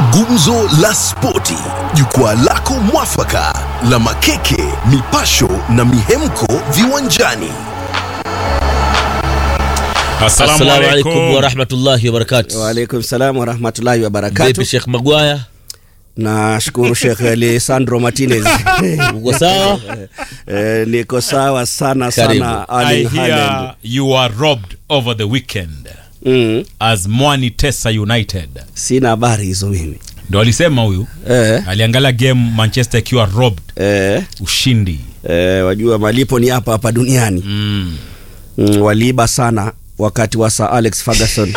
Gumzo la Spoti, jukwaa lako mwafaka la makeke, mipasho na mihemko viwanjani. Assalamu Assalamu alaikum alaikum. warahmatullahi wabarakatu. Waalaikum salam warahmatullahi wabarakatu. Vipi Sheikh Magwaya, Nashukuru Sheikh Alessandro Martinez. uko sawa? Eh, niko sawa sana Karibu. sana I Ali Haaland. hear you are robbed over the weekend Mm, as Mwani Tesa United. sina habari hizo mimi. Ndo alisema huyu Eh, aliangalia game Manchester ikiwa robbed eh, ushindi. eh, wajua malipo ni hapa hapa duniani. Mm. Mm, waliiba sana wakati wa Sir Alex Ferguson.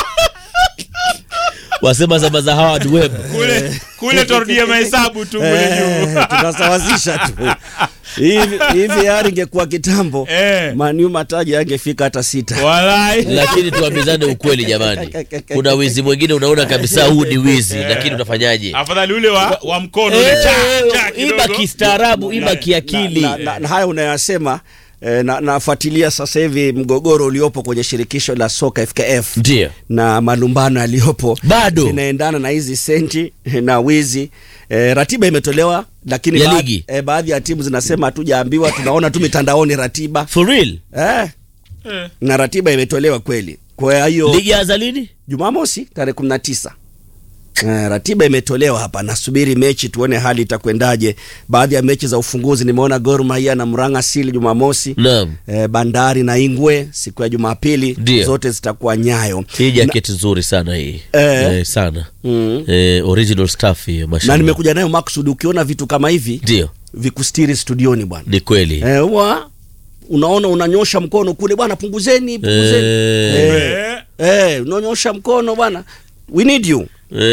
Wasema zama za Howard Webb. Kule kule turudie mahesabu tu kule Eh, juu. tunasawazisha tu hivi hivi, yari ingekuwa kitambo Eh. Manu mataji angefika hata sita. Walai. Lakini tuambizane ukweli jamani, kuna wizi mwingine unaona kabisa huu ni wizi, lakini utafanyaje? Afadhali ule wa, wa mkono ule Eh, cha cha Iba kidogo. kistaarabu, iba kiakili. na, na, na haya unayasema eh, na, nafuatilia sasa hivi mgogoro uliopo kwenye shirikisho la soka FKF Ndio na malumbano yaliyopo Bado. inaendana na hizi senti na wizi eh, ratiba imetolewa lakini Ya baadhi- ligi. eh, baadhi ya timu zinasema hatujaambiwa tunaona tu mitandaoni ratiba for real. eh, Eh. na ratiba imetolewa kweli kwa hiyo Ligi ya Azalini Jumamosi tarehe kumi na tisa Eh, ratiba imetolewa hapa, nasubiri mechi tuone hali itakwendaje. Baadhi ya mechi za ufunguzi nimeona Gor Mahia na Murang'a Seal Jumamosi, naam, eh, Bandari na Ingwe siku ya Jumapili, Ndio. zote zitakuwa Nyayo hii jaketi nzuri sana hii Eh. eh, sana mm. eh, original stuff hiyo na mashallah. nimekuja nayo maksudi. Ukiona vitu kama hivi Ndio, vikustiri studioni bwana, ni kweli eh, huwa unaona unanyosha mkono kule bwana, punguzeni punguzeni, Eh. eh, eh, unanyosha mkono bwana, we need you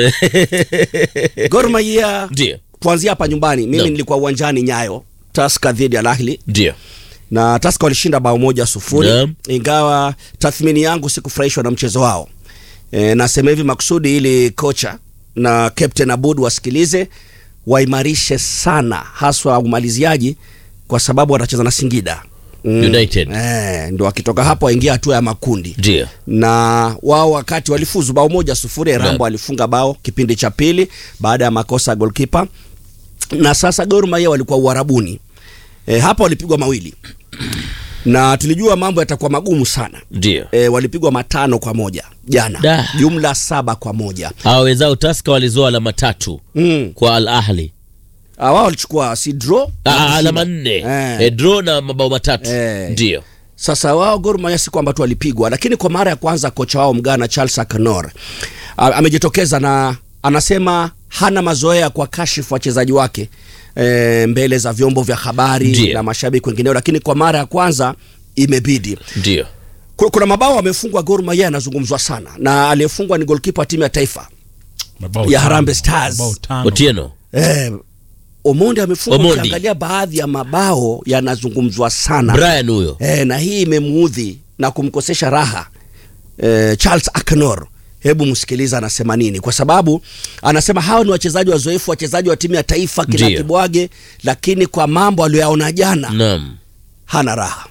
Gor Mahia Ndio, kuanzia hapa nyumbani mimi Naam. nilikuwa uwanjani Nyayo Tusker dhidi ya Al Ahly ndio na Tusker walishinda bao moja sufuri Naam. ingawa tathmini yangu sikufurahishwa na mchezo wao e, nasema hivi makusudi ili kocha na captain Abud wasikilize waimarishe sana haswa umaliziaji kwa sababu watacheza na Singida Mm. United. Eh, ndo wakitoka hapo waingia hatua ya makundi ndio na wao wakati walifuzu bao moja sufuri Naam. Rambo alifunga bao kipindi cha pili baada ya makosa ya golkipa na sasa Gor Mahia walikuwa uharabuni e, hapa walipigwa mawili na tulijua mambo yatakuwa magumu sana ndio e, walipigwa matano kwa moja jana Da. jumla saba kwa moja hawa wenzao Tusker walizoa alama tatu mm. kwa Al Ahli Ah, wao walichukua si draw na Ah, kushinda. alama nne Eh. eh, draw na mabao matatu Eh. ndio Sasa wao Gor Mahia si kwamba tu walipigwa, lakini kwa mara ya kwanza kocha wao Mgana Charles Akanor a- amejitokeza na anasema hana mazoea kwa kashifu wachezaji wake e, mbele za vyombo vya habari Ndiyo. na mashabiki wengineo, lakini kwa mara ya kwanza imebidi. ndio Ku- Kuna mabao amefungwa Gor Mahia yanazungumzwa sana, na aliyefungwa ni golkipa wa timu ya taifa Mabao ya tano. Harambee Stars. Mabao tano. Otieno e, Omondi amefungwa. Omondi. Ukiangalia baadhi ya mabao yanazungumzwa sana Brian huyo e, na hii imemuudhi na kumkosesha raha e, Charles Akenor. Hebu msikiliza anasema nini, kwa sababu anasema hawa ni wachezaji wazoefu, wachezaji wa timu ya taifa kina Ndiyo. Kibwage, lakini kwa mambo aliyoyaona jana naam hana raha.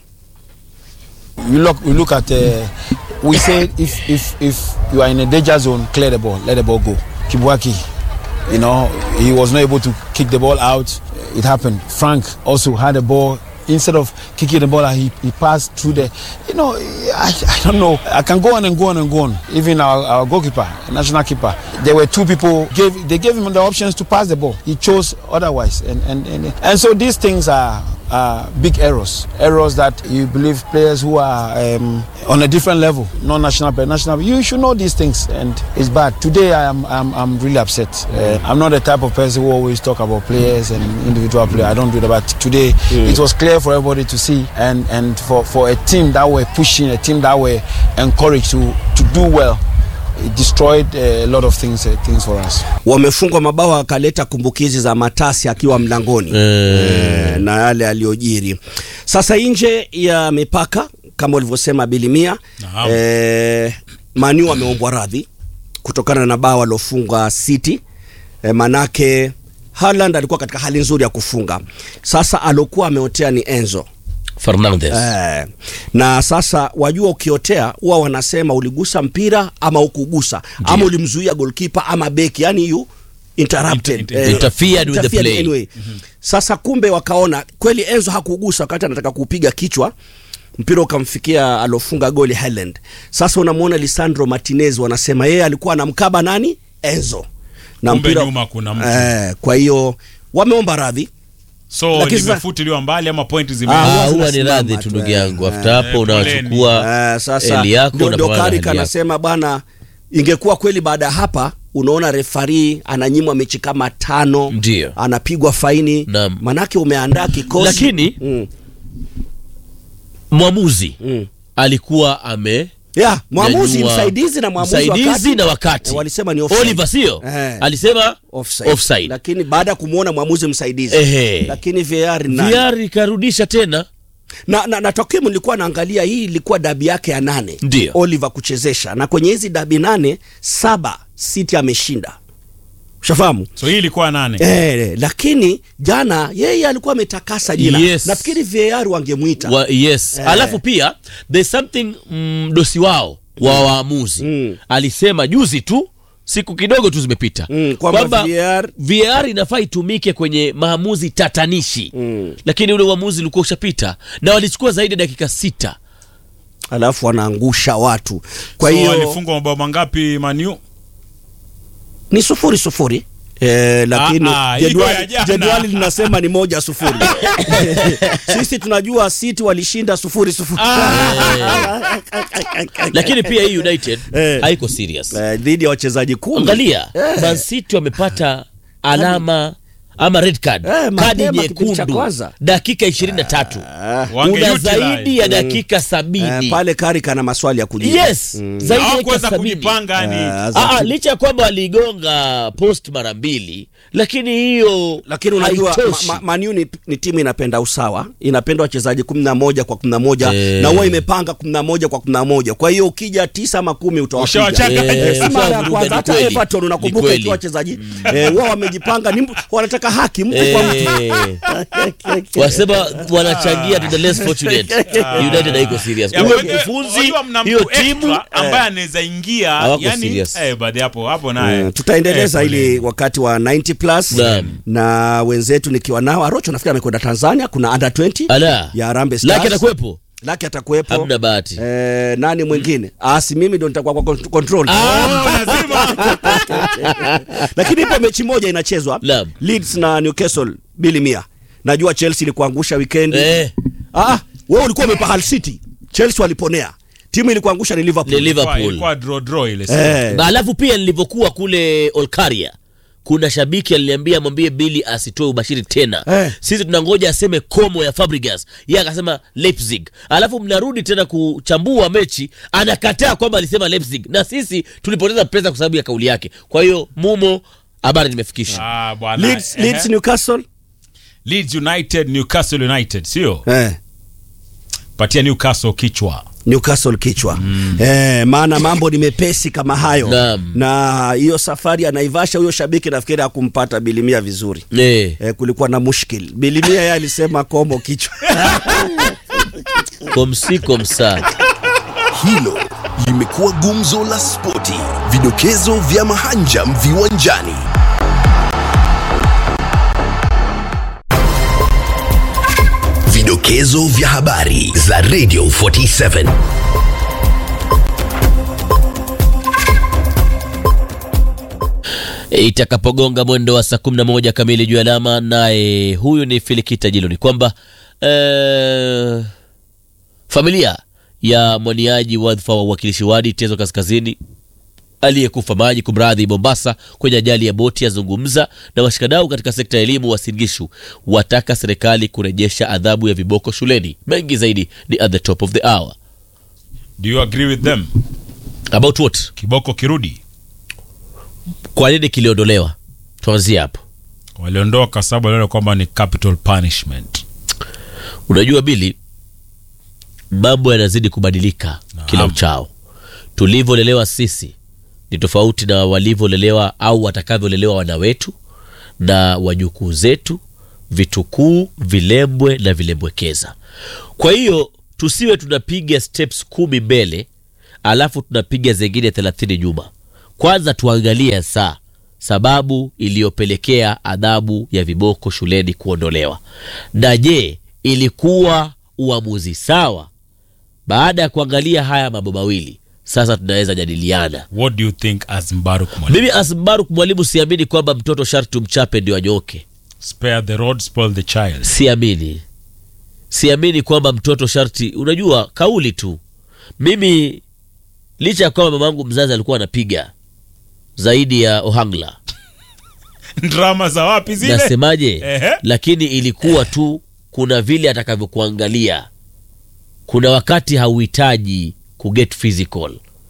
you look we look at uh, we say if if if you are in a danger zone clear the ball let the ball go Kibwaki you know he was not able to kick the ball out it happened Frank also had the ball instead of kicking the ball out, he, he passed through the you know I, I don't know I can go on and go on and go on even our, our goalkeeper national keeper there were two people gave they gave him the options to pass the ball he chose otherwise and and and, and so these things are uh, big errors. Errors that you believe players who are um, on a different level, not national but national. You should know these things, and it's bad. Today, I am I'm, I'm really upset. Uh, I'm not the type of person who always talk about players and individual players. I don't do that. But today, it was clear for everybody to see, and and for for a team that were pushing, a team that were encouraged to to do well. It destroyed uh, a lot of things uh, things for us. Wamefungwa mabao akaleta kumbukizi za Matasi akiwa mlangoni Eh. e, na yale aliyojiri. Sasa nje ya mipaka kama ulivyosema Bilimia Naam. e, Manu ameombwa radhi kutokana na bao aliofunga City e, manake Haaland alikuwa katika hali nzuri ya kufunga. Sasa alokuwa ameotea ni Enzo Fernandes Eh, na sasa wajua ukiotea huwa wanasema uligusa mpira ama ukugusa ama ulimzuia golkipa ama beki yani you interrupted Inter- eh, Interfered with the interfered play. anyway. Sasa kumbe wakaona kweli Enzo hakugusa wakati anataka kupiga kichwa mpira ukamfikia alofunga goli Haaland. Sasa unamwona Lisandro Martinez wanasema yeye alikuwa anamkaba nani Enzo na Kumbe nyuma kuna mtu. eh, kwa hiyo wameomba radhi so Lakini sasa- limefutiliwa mbali ama pointi zime Ah, Ah, huwa huwa ni zinasimama radhi tu, tu ndugu eh. yangu after hapo Eh, unawachukua Eh, sasa eli yako ndio ndio unapambana na Carrick hali yako. anasema bwana, ingekuwa kweli baada ya hapa unaona refari ananyimwa mechi kama tano, Ndio. anapigwa faini, Naam. manake umeandaa kikosi Lakini- mm, mwamuzi mm. alikuwa ame Yeah, mwamuzi Nyanyua- msaidizi na mwamuzi msaidizi wakati, na wakati eh, walisema ni offside. Oliver sio Eh. alisema offside. offside. Lakini baada ya kumwona mwamuzi msaidizi Ehe. lakini VAR ni nani? VR ikarudisha tena na, na, na takwimu nilikuwa naangalia hii ilikuwa dabi yake ya nane Ndio. Oliver kuchezesha na kwenye hizi dabi nane saba City ameshinda ushafahamu so hii ilikuwa nane Eh, lakini jana yeye alikuwa ametakasa jina. Yes. Nafikiri VAR wangemwita. wa, yes Eh. alafu pia there's something mm, dosi wao wa waamuzi Mm. alisema juzi tu siku kidogo tu zimepita Mm, kwamba VAR VAR inafaa itumike kwenye maamuzi tatanishi Mm. lakini ule uamuzi ulikuwa ushapita na walichukua zaidi ya dakika sita alafu wanaangusha watu. Kwa so hiyo walifungwa mabao mangapi manu ni sufuri sufuri. Eh, lakini Ah, ah, iko ya jedwali, jana. jedwali linasema ni moja sufuri. Sisi tunajua City walishinda sufuri sufuri. lakini pia hii united Eh. haiko serious Eh, dhidi ya wachezaji kumi. angalia Eh. Man City wamepata alama ama red card Eh, kadi mapema kipindi cha nyekundu kwanza. dakika 23 Wange una utilize. zaidi ya dakika Eh, sabini pale Carrick ana maswali ya kujibu. yes zaidi ya dakika hawakuweza sabini kujipanga yani Eh, Ah, ah, licha ya kwamba waligonga post mara mbili lakini hiyo lakini unajua haitoshi. ma, ma, Man U ni, ni timu inapenda usawa inapenda wachezaji kumi na moja kwa kumi na moja Eh. na huwa imepanga kumi na moja kwa kumi na moja kwa hiyo ukija tisa ama kumi utawapiga Ushawachanga. Eh, Si mara ya ushavuruga, kwanza ni hata kweli. Everton Ni unakumbuka kweli. ikiwa wachezaji eh, wao wamejipanga ni mtu- wanataka haki mtu kwa mtu Eh, wasema wanachangia to the less fortunate united haiko serious Ya, huyo wajua- mkufunzi wajua mna hiyo mtu timu extra ambaye anaweza ingia Hawako yani serious. eh baadhi hapo hapo naye Eh, tutaendeleza Eh, ili wakati wa 90 plus Naam. na wenzetu nikiwa nao Arocho nafikiri amekwenda Tanzania kuna under 20 ala ya Harambee Stars laki atakuwepo Laki atakuwepo hamna bahati eh, nani mwingine ah si mimi ndo nitakuwa kwa con- control lakini ipo mechi moja inachezwa Naam. Leeds na Newcastle bili mia najua Chelsea ilikuangusha weekend Eh. ah wewe ulikuwa umepa Hull City Chelsea waliponea timu ilikuangusha ni Liverpool Ni Liverpool. ilikuwa draw draw ile siku. eh, na alafu pia nilivyokuwa kule olkaria kuna shabiki aliniambia mwambie bili asitoe ubashiri tena Eh. sisi tunangoja aseme komo ya fabrigas ye akasema leipzig alafu mnarudi tena kuchambua mechi anakataa kwamba alisema leipzig na sisi tulipoteza pesa kwa sababu ya kauli yake kwa hiyo mumo habari nimefikisha ah bwana Leeds, eh, Leeds Newcastle Leeds United Newcastle United sio eh patia Newcastle kichwa Newcastle kichwa mm. eh, maana mambo ni mepesi kama hayo Naam. na hiyo safari ya Naivasha huyo shabiki nafikiri hakumpata bilimia vizuri Eh, eh, kulikuwa na mushkil bilimia yeye alisema komo kichwa komsi komsa Hilo limekuwa gumzo la spoti, vidokezo vya mahanjam viwanjani. Vidokezo vya habari za Radio 47. itakapogonga mwendo wa saa 11 kamili juu ya alama naye huyu ni filikita jilo ni kwamba eh, familia ya mwaniaji wadhifa wa uwakilishi wadi tezo kaskazini aliyekufa maji kumradhi mombasa kwenye ajali ya boti yazungumza na washikadau katika sekta ya elimu wasingishu wataka serikali kurejesha adhabu ya viboko shuleni mengi zaidi ni at the top of the hour do you agree with them about what kiboko kirudi kwa nini kiliondolewa tuanzie hapo waliondoa kwa sababu waliona kwamba ni capital punishment unajua bili mambo yanazidi kubadilika kila uchao tulivyolelewa sisi ni tofauti na walivyolelewa au watakavyolelewa wana wetu na wajukuu zetu vitukuu vilembwe na vilembwekeza kwa hiyo tusiwe tunapiga steps kumi mbele alafu tunapiga zingine thelathini nyuma kwanza tuangalie saa sababu iliyopelekea adhabu ya viboko shuleni kuondolewa na je ilikuwa uamuzi sawa baada ya kuangalia haya mambo mawili sasa tunaweza jadiliana what do you think as mbaruk mwalimu mimi asbaruk mwalimu siamini kwamba mtoto sharti umchape ndio anyoke spare the road spoil the child siamini siamini kwamba mtoto sharti unajua kauli tu mimi licha ya kwamba mamangu mzazi alikuwa anapiga zaidi ya ohangla drama za wapi zile nasemaje Ehe. lakini ilikuwa tu kuna vile atakavyokuangalia kuna wakati hauhitaji kuget physical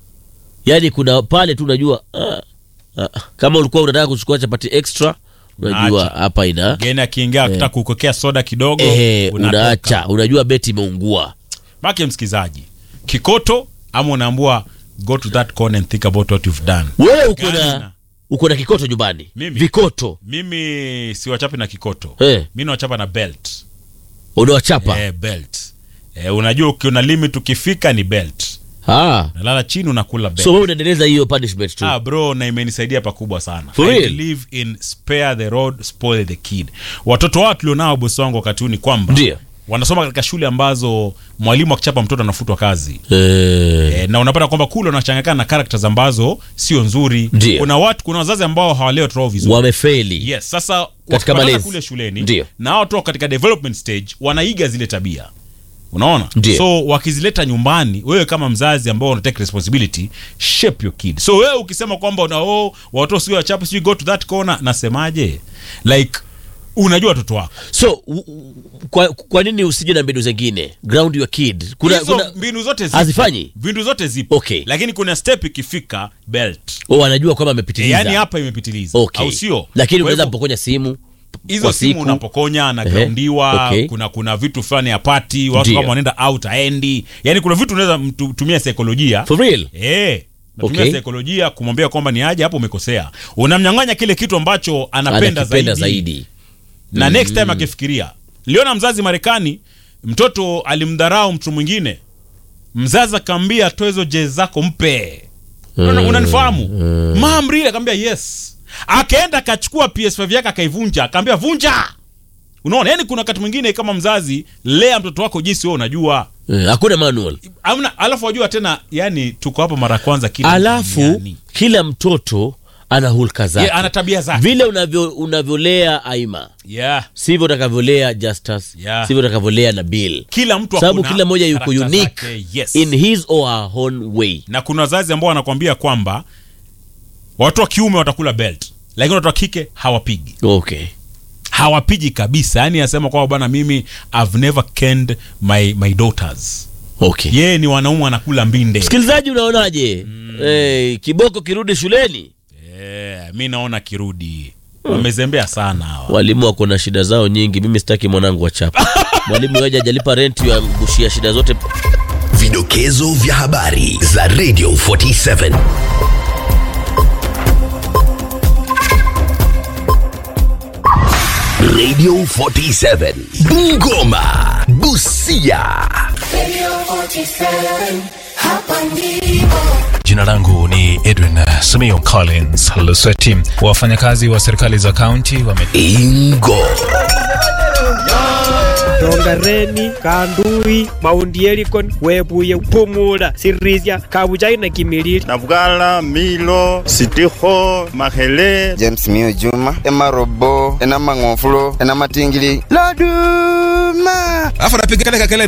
yaani kuna pale tu unajua ah, ah, kama ulikuwa unataka kuchukua chapati extra unajua Acha. hapa ina geni akiingia akitaka kukokea soda kidogo ehe, unatoka. unaacha unajua beti imeungua make msikizaji kikoto ama unaambua go to that corner and think about what you've done wewe uko Gani na na- uko na kikoto nyumbani Mimi? vikoto mimi siwachapi na kikoto Eh. mi nawachapa na belt unawachapa eh, belt eh, unajua ukiona limit ukifika ni belt ah. nalala chini unakula belt so wewe unaendeleza hiyo punishment tu Ah, bro na imenisaidia pakubwa sana For I real? believe in spare the road spoil the kid watoto wao tulionao bosi wangu wakati huu ni kwamba Ndio. wanasoma katika shule ambazo mwalimu akichapa mtoto anafutwa kazi eh, e, na unapata kwamba kule unachanganyikana na characters ambazo sio nzuri Ndio. kuna watu kuna wazazi ambao hawalei watoto wao vizuri wamefeli yes sasa Katika wakipatana malezi. kule shuleni Ndio. na hao toka katika development stage wanaiga zile tabia unaona Ndio. so wakizileta nyumbani wewe kama mzazi ambao una take responsibility shape your kid so wewe ukisema kwamba una oh, watoto sio wachape sio go to that corner nasemaje like unajua watoto wako so u, u, kwa, kwa nini usije na mbinu zingine ground your kid kuna, hizo kuna mbinu zote zipo. hazifanyi? mbinu zote zipo Okay. lakini kuna step ikifika belt oh, wanajua kwamba e, amepitiliza yani hapa imepitiliza okay. au sio lakini Kwa unaweza hivyo, mpokonya simu hizo kwa simu siku. unapokonya Ehe, anagraundiwa okay. kuna kuna vitu fulani ya pati watu Ndio. kama wanaenda out aendi yani kuna vitu unaweza mtu- tumia saikolojia for real Eh, natumia Okay. saikolojia kumwambia kwamba ni aje hapo umekosea unamnyang'anya kile kitu ambacho anapenda anakipenda zaidi, zaidi na next time akifikiria liona mzazi marekani mtoto alimdharau mtu mwingine mzazi akaambia toa hizo jezi zako mpe Una- unanifahamu mam really akaambia yes akaenda akachukua ps5 yake akaivunja akaambia vunja unaona yani kuna wakati mwingine kama mzazi lea mtoto wako jinsi wewe unajua Eh, hakuna manual Amna, alafu wajua tena yani tuko hapo mara ya kwanza kila alafu duniani. kila mtoto ana hulka zake Ye, ana tabia zake vile unavyo unavyolea aima yeah. sivyo utakavyolea justus Yeah. sivyo utakavyolea na bill kila mtu sababu akona kila mmoja yuko character unique zake, yes. in his or her own way na kuna wazazi ambao wanakwambia kwamba watu wa kiume watakula belt lakini watu wa kike hawapigi okay hawapigi kabisa yani anasema kwamba bwana mimi i've never kenned my, my daughters okay yeye ni wanaume wanakula mbinde msikilizaji unaonaje Eh, kiboko kirudi shuleni yeah, mi naona kirudi wamezembea sana hawa walimu wako na shida zao nyingi mimi sitaki mwanangu wachapa mwalimu yoja ajalipa renti yamgushia shida zote Vidokezo vya habari za Radio 47. Radio 47. Bungoma. Busia. Jina langu ni Edwin Simiyu Collins Lusweti. Wafanyakazi wa serikali za kaunti wame Ingo. rongareni kandui maundi elikon webuye pumula sirisia kabujai na kimilili Navugala, Milo, Sitiho, Mahele, james mio juma emarobo enamang'ofulo enamatingili loduma alafu anapiga kale kakele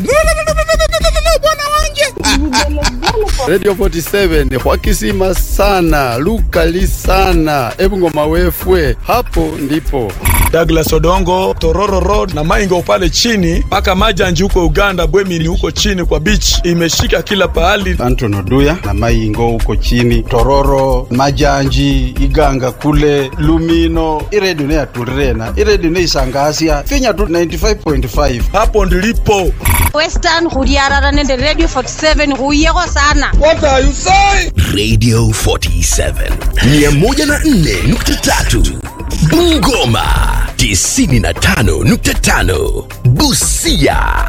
radio 47 hwakisima sana lukali sana ebungoma wefwe hapo ndipo Douglas Odongo, Tororo Road na Maingo pale chini mpaka Majanji huko Uganda, Bwemini huko chini kwa beach, imeshika kila pahali. anton oduya na maingo huko chini tororo majanji iganga kule lumino iredio neyatulirena iredio neisangasya finya tu 95.5 Hapo ndilipo. western go diarara nende radio 47 go yego sana Radio 47. 104.3. Bungoma. 95.5 Busia